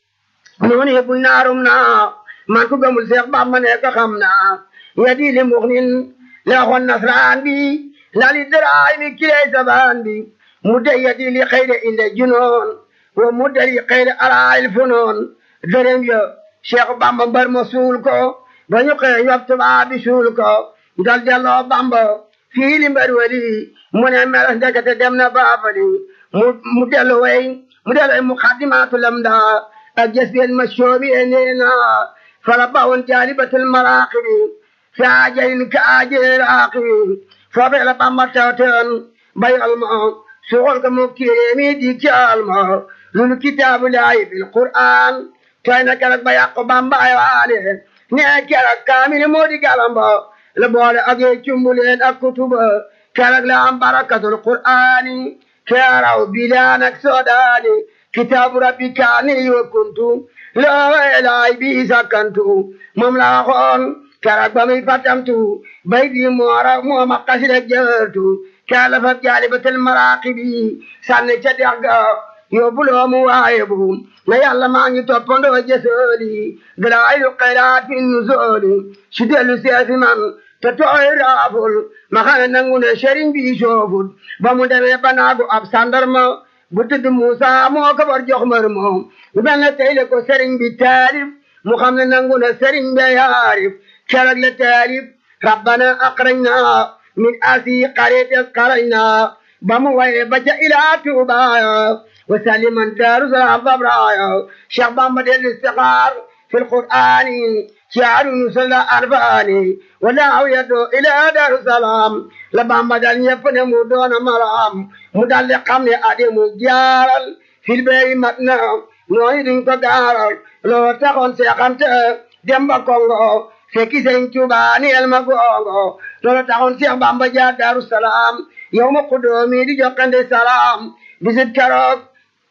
[SPEAKER 1] noonu yëpp naarum naa man ku gëmul Seex Bamba ne ko xam naa ya di li mux nin la waxoon nasraan bi lali daraay mi kiley sabaan bi mu dey ya di li xëyde inde junoon wa mu dari xëyde alaayil funoon dërëm ya Cheikh Bamba mbar ma suul ko ba ñu xëy yob tubaab bi suul ko dal delloo Bamba fii li mbar wali mu ne meles ndekete dem na baabali mu mu dellu way mu dellu way mu xaddimaatu lam daa ak jës bien ma soobi e nee na fala bawoon jaalibatul maraaqibi fi ajalin ka ajali raaqibi foofee la Bamba tawtewoon bayal ma suxol ko mu kiréemi di caal ma lulu kitaabu laayi bil qur'aan tooy na keroog ba yàqu Bamba ay waane nee keroog kaamil moo di galamba la boole ak yee cumbuleen ak kutuba keroog la am barakatul qur'aani keeraw bilaan ak soodaani kitaabu rabbi kaani wa kuntu loo laay bi sakkantu moom la waxoon keroog ba muy fatamtu bay di moora mooma kasida jërtu keroog la fa jaalibatul maraaqibi sànni ca dex ga yóbbuloo mu waaye bu na yàlla maa ngi toppandoo jësooli dalaayu xayraat fi nusooli su dellu seesi man te tooy raaful ma xam ne nangu ne sëriñ bi sooful ba mu demee banaagu ab sandarma bu tudd Muusa moo ko war jox mër moom bu mel ne tey la ko sëriñ bi taalif mu xam ne nangu ne sëriñ bi yaarif keroog la taalif rabbana aqrajna min asi qaryati qarajna ba mu waye ba ca ilaa tuubaaya وسلما دار سلام فبرايا شيخ بامبا ديال الاستقرار في القرآن شعر نسل أرباني ولا يدعو إلى دار السلام لبامبا دال يفن مدون مرام مدال قمني أدي مجارل في البيت متنا نويدين كدارل لو تكون سيقمت دمبا كونغو fekki sëriñ Tuuba ni el ma gongo loolu taxoon Seex Bamba jaar Daaru Salaam yow ma xudoomi di jokkande salaam bisit keroog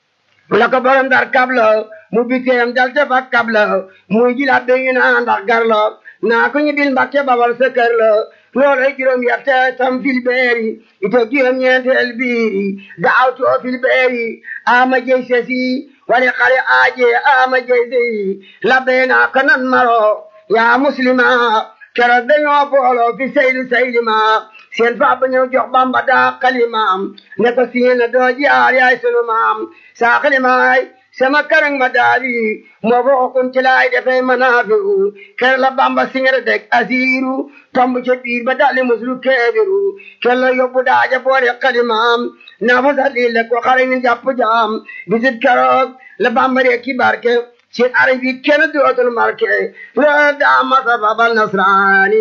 [SPEAKER 1] la ko borom dar kabla mu biteem dal te fa kabla muy jilaat be ñu naan ndax gar la naa ko ñu bil Mbàkke babal sa kër la loolay juróom yette tam fil beeri ito juróom ñeenteel biiri daaw too fil beeri ama jey sesi wali xare aaje ama jey sey labbe naa ko nan maro yaa muslima keroog dañoo booloo fi seydu seydima seen faaba ñëw jox bamba daa xalimaam ne ko siina doo jaar yaay sunu maam saa xalimaay sama karang ma daali moo fo okun ci laay defee manaafiru ker la bamba singere deg asiiru tomb ca biir ba dalli muslu keebiru ker la yóbbu daaja boole xalimaam naa fa salli le ko xare ñu jàpp jaam bisit keroog la bamba ree ki barke seen arab yi kenn dootul marke la daa masa babal nasraani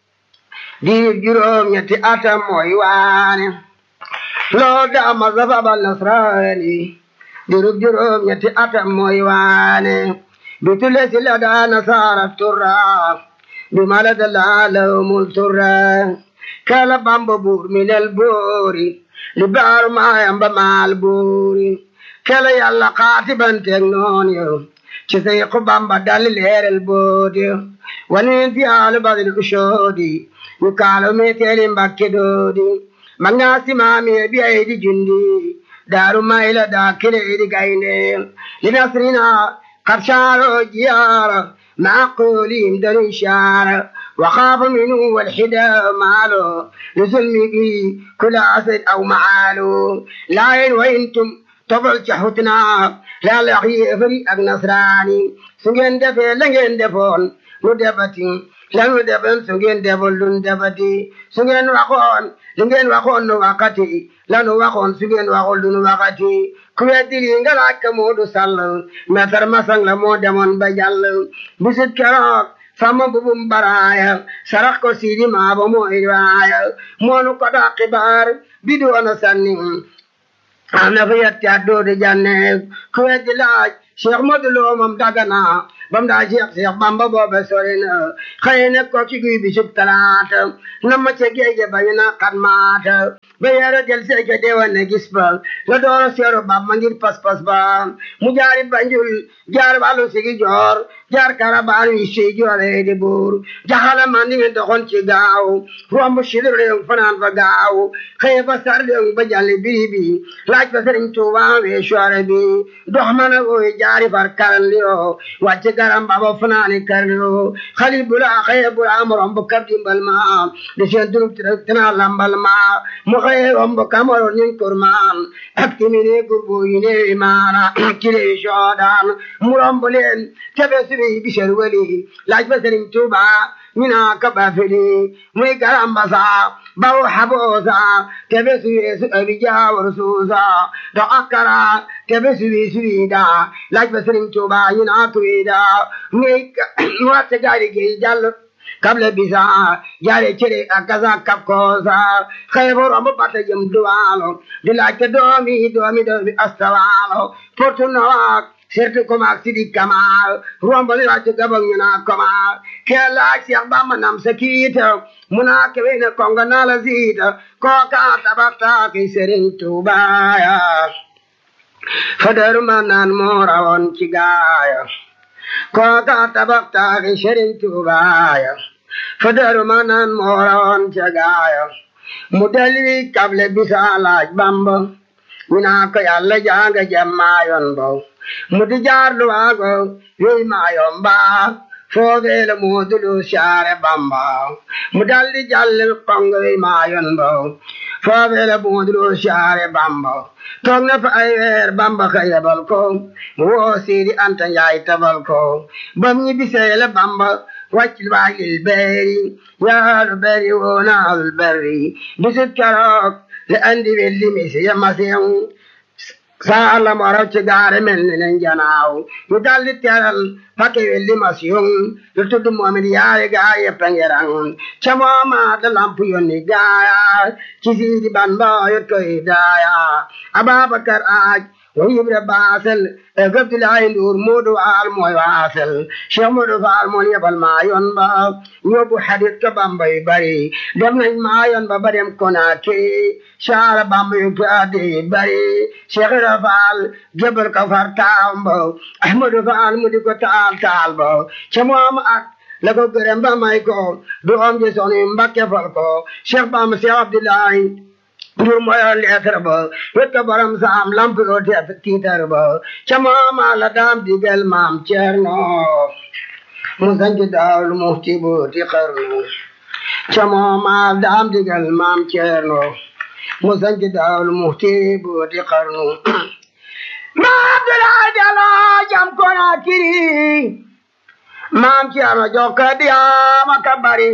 [SPEAKER 1] diir juróom ñetti atam mooy waane loo daa masa babal nasraani diir juróom ñetti atam mooy waane bitule si la daa nasaara turra bi mala da laa lawmul turra kala bamba buur minel boori li baaru maayam ba maal boori kala yàlla xaatibanteeg noon yo ci say ko bamba dal leeral boodi wani fi alu badil ushoodi ñu kaalo meteeli mbakke doodi magnaasi maami bi ay di jundi daaru mayla daa kile di gaynde li nasrina qarshaaro jiyaara معقولهم دل إشارة وخاف منه والحدا ماله لظلمه كل أسد أو معاله لا وإنتم tobal ca xutna laala wax yéefari ak nasraani su ngeen defee la ngeen defoon nu defati lanu defoon su ngeen deful lun defati su ngeen waxoon li ngeen waxoon nu waxati lanu waxoon su ngeen waxul lunu waxati ku weddi lii nga laaj ka Moodu Sall meetar masang la moo demoon ba jàll bisit keroog sama bubum baraaya sarax ko siidi maaba mooy waaya moonu ko daa xibaar bi doona sanni am na fa yetti at doodi janne ku weddi laaj Cheikh Modou Lo moom dagana bam daa Cheikh Cheikh Bamba boobe sori na xëy na ko ci guy bi sub talaata na ma ca géeje ba ñu na xat maata ba yara del seeke deewan ne gis ba la doona seeru Bamba ngir pas-pas ba mu jaari Banjul jaar wàllu sigi joor jaar karabaan wi si joore di buur jaxala man ni mi doxoon ci gaaw romb sidir réew fanaan fa gaaw xëy fa sar réew ba jàlli biri bi laaj fa sëriñ Tuuba wee soore bi dox ma na woy jaari far karan liyo wàcc garam baba fanaani kar liyo xalil bula xëy bula am romb kab dimbal ma di seen dunub tina lambal ma mu xëy romb kamaro ñun kurmaan ak timini gurbu yi neewi maana kile soodaan mu romb leen tebe siri bisher wali laaj fa sëriñ Tuuba mina kaba fili muy garamba sa bawo habo sa tebe siri su abi jawar suusa do akara tebe siri siri da laaj fa sëriñ Tuuba mina tuida muy wate gaari gi jàll kable bisa jaare cere akaza kapkosa xeebo rombo bata jëm duwaalo di laaj te doomi doomi doomi astawaalo portu noak sertu komaak sidi kamal rombo li laaj te gabang ñu naa komaal ke laaj Seex Bamba nam sa kiita muna kebe ne konga naa la siita kooka tabakta ki Sëriñ Tuubaya fadaru ma naan moo rawoon ci gaaya kooka tabaktaaki Sëriñ Tuubaya fadaru ma naan moo rawoon ci gaaya mu dalli kable bisa laaj Bamba ñu naa ko Yàlla janga jam maayoon bo mu di jaar luwaago yoy maayoon baa foogeele moodulu saare Bamba mu daldi jàllil kongo yoy maayoon bo foogeele moodulu saare Bamba toog na fa ay weer Bamba ka yebal ko mu woo Sidi Anta Njaay tabal ko bam ñi biseele Bamba wàcc waajil beeri yaalu beeri woonaalul berri bisit keroog le andi welli misi ya masiŋ saa la moro ci gaare mel ni leen janaaw ñu daldi teral pakke welli masiŋ lu tudd moomin yaay gaay yëpp a ngerang ca mooma da lamp yonni gaaya ci siidi ban ba yot koy daaya Ababakar aaj wa Ibra baasel e Abdoulaye Ndour Moodu Waal mooy waasel Cheikh Moodu Faal moo yebal maa yoon ba ñóbbu xadit ka Bamba yu bari dem nañ maa yoon ba ba dem Konaakiri saara Bamba yu gaade bari Cheikh Ibra Faal jëbal ka far taam ba Ahmadu Faal mu di ko taal taal ba ca moom ak la ko gërëm ba may ko du am ji soni Mbakke fal ko Cheikh Bamba Cheikh Abdoulaye Ndur mooy leetar ba wet ko borom saam lamp yoo teet tiitar ba ca mooma la daam digal maam Ceerno mu sanc daawul muxti booti xarnu ca mooma daam digal maam Ceerno mu sanc daawul muxti booti xarnu maa Abdoulaye Diallo jam Konaakiri maam Ceerno jokka diyaama ka bari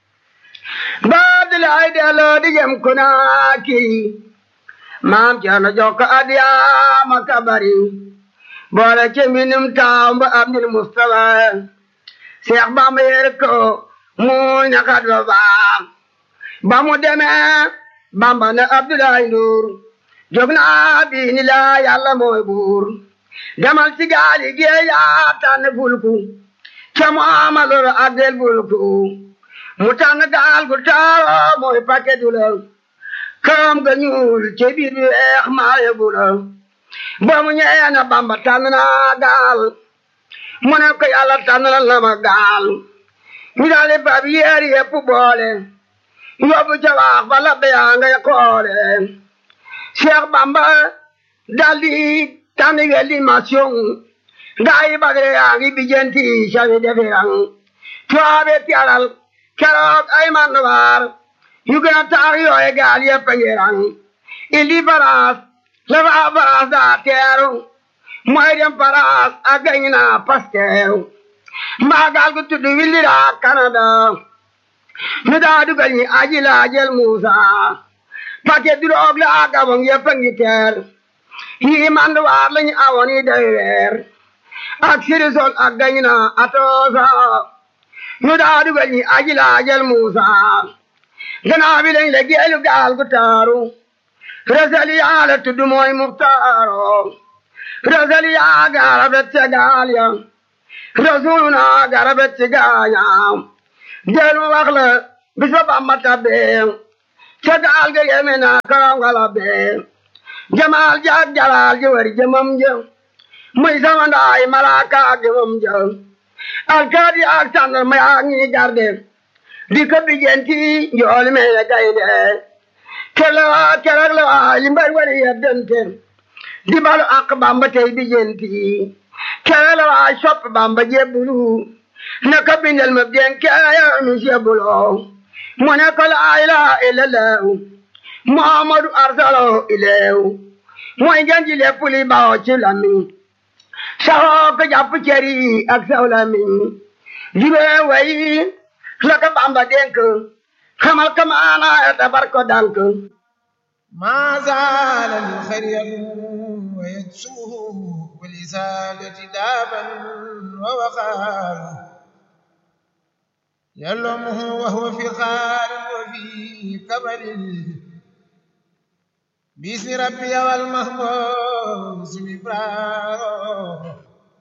[SPEAKER 1] Abdoulaye Diallo di jam Konaakiri maam Ceerno jokka adiyaama ka bari boole ci mbindum taaw ba Abdul Mustafa Seex Bamba yer ko mu ñakat ba baax ba mu demee Bamba ne Abdoulaye Ndour jóg naa bi ni la Yàlla mooy buur demal ci gaali géej yaa tànn fulku ca mu amalor ak del fulku mu tànn gaal gu taaro mooy paquet du la këram ga ñuul ci biir bi weex maa yóbbu la ba mu ñëwee na Bamba tànn naa gaal mu ne ko yàlla tànn na ma gaal ñu daal di fab yéer yépp boole yóbbu ca waax ba la beyaa ngay xoole Cheikh Bamba daal di tànn welli mission gaa yi bagre yaa ngi bijenti sawi defirang tuwaabe tialal keroog ay manduwaar yu gën a taar yooye gaal yépp a ngi rang indi baraas la fa baraas daa teeru mooy dem paraas ak gañ naa paskeeru mbaagal gu tudd willira Canada nu daa dugal ñi aji laajel Muusa paquet drogue la ak abong yëpp a ngi teer yi manduwaar lañu awoon yi day weer ak sirisol ak gañ naa atoosa nu daa dugal ñi aji laajel Muusa gannaaw bi lañ la geelu gaal gu taaru resali yaa la tudd mooy muxtaaro resali yaa garabet ca gaal ya rasuluna garabet ci gaaña del mu wax la bis ba Bamba tabbee ca gaal ga yeme naa karangala bee jamaal jaag jalaal ji wari jëmam jë muy sama ndaay malaaka ak jëmam jë alkaadi ak sàndal ma yaa ngi garde di ko bijenti njool me ya gaynde kele waa keroog la waa li mbër wari yeddente di balu ak Bamba tey bijenti kele la waa sopp Bamba jebbulu na ko bindal ma bien kaya mi jebbulo mu ne ko laa ilaaha illallah Muhammadu arsalo ileew mooy ngeen ji lépp li baaw ci lamiñ saxoo ko jàpp ceri ak saw lamiñ jibee wayi la ko Bamba dénk xamal ko maana tabar ko dank
[SPEAKER 2] ما زال الخير يدعو ويدسوه ولسالة دابا ووقار يلومه وهو في خال وفي كبر باسم ربي والمحبوس مبرار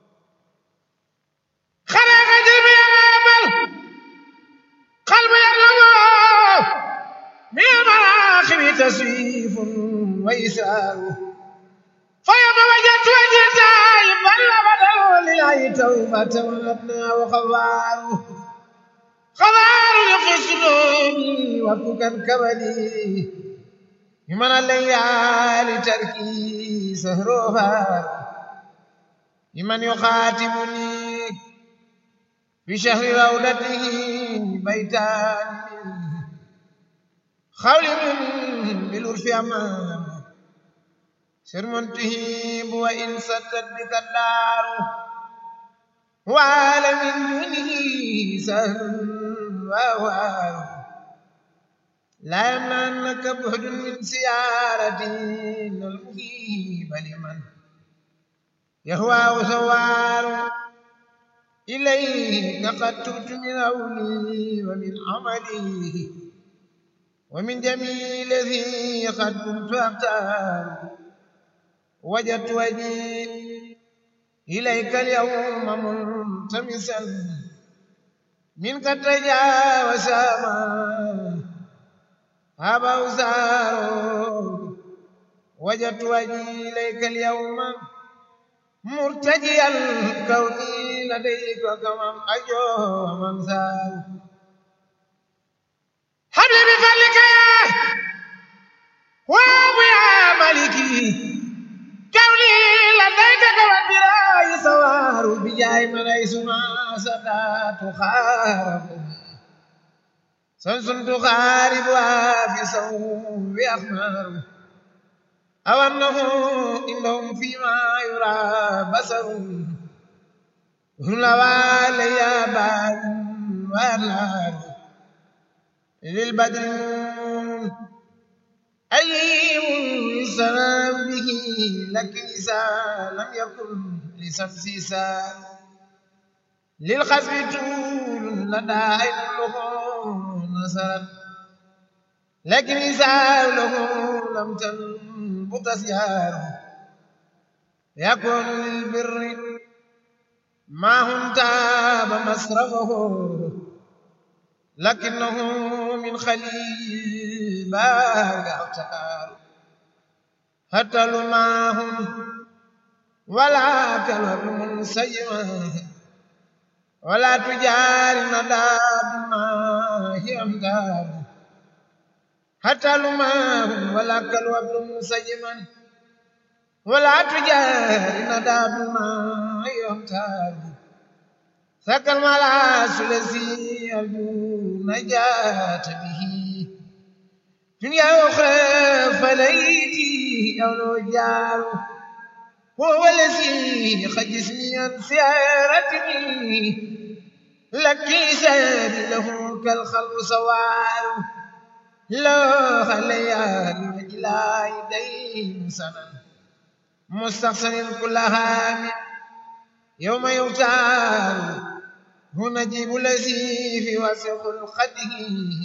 [SPEAKER 2] خلق جميع العمل قلب يرلمه من المراخم تسويف وإسرار فيوم وجدت وجه تائب بل بدل لله توبة وابنى وخوار خوار في الصدور وفكا كبدي من الليالي تركي سهروها لمن يخاتمني في شهر رودته بيتان خول من بالعرف أمان سر منتهب وإن سدت بك الدار وعلى من دونه سهل وهوار لا يمنعنك بعد من سيارة المهيب لمن يهوى سوار إليك قد تبت من أولي ومن عملي ومن جميل الذي قد كنت أختار وجدت وجهي إليك اليوم ملتمسا منك تجاوز ما هبا وزار وجدت وجهي إليك اليوم مرتجيا كوني لديك وكمن أجو ومن زار حبل بفضلك يا وابو يا مالكي كوني لديك وبراي سوار بجاي من ليس ما سدات خارب سنس تخارب في سوء أخمار أو أنه إنهم فيما يرى بصر هم لوالي يا بار والنار للبدر أي سلام به لك إذا لم يكن لسمسي سال للخسف طول لدى عين له نصرت لكن إذا له لم تنبت سيار يكون للبر ما هم تاب مصرفه لكنه من خليل باغ اختار حتى لماهم ولا كلب منسجما ولا تجار ندى بما هي امدار حتى لماهم ولا كلب منسجما ولا تجار ندى بما هي امدار ذاك الملاس الذي يرجو نجاة به دنيا أخرى بليتي أو لو جاروا هو الذي قد جسمي عن سيارتي لك سير له كالخلق سوار لا خليان إلى يدين سنة مستحسن كل هام يوم يغتال هنا جيب الذي في وسع خلقته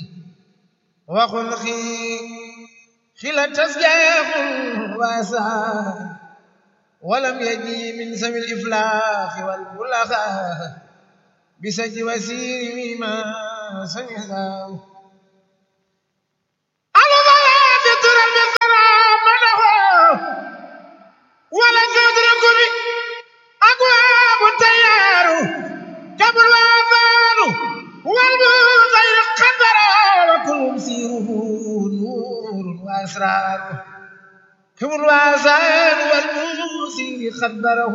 [SPEAKER 2] وخلقي خلا تسجاح واسع ولم يجي من سم الإفلاخ والبلغاء بسج وسير ما سنهاه
[SPEAKER 3] ولا تدرك بي أبواب التيار قبل الآذان والمغير قدر
[SPEAKER 2] وكل سيره نور وأسرار هم الواسان والموسير خبره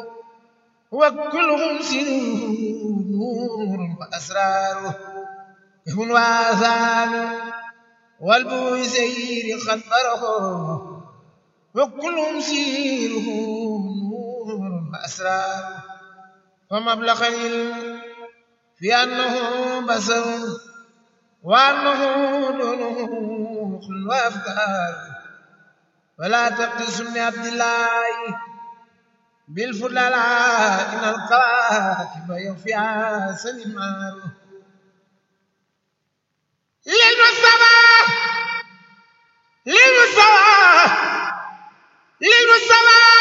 [SPEAKER 2] وكلهم سيره نور وأسرار هم الواسان والبوسير خبره وكلهم سيره نور وأسرار ومبلغ العلم في أنه بصر وأنه دونه خل وأفكار ولا تقتص من عبد الله بالفضل إن القواكب يوفيها سلمان
[SPEAKER 3] للمستوى للمستوى للمستوى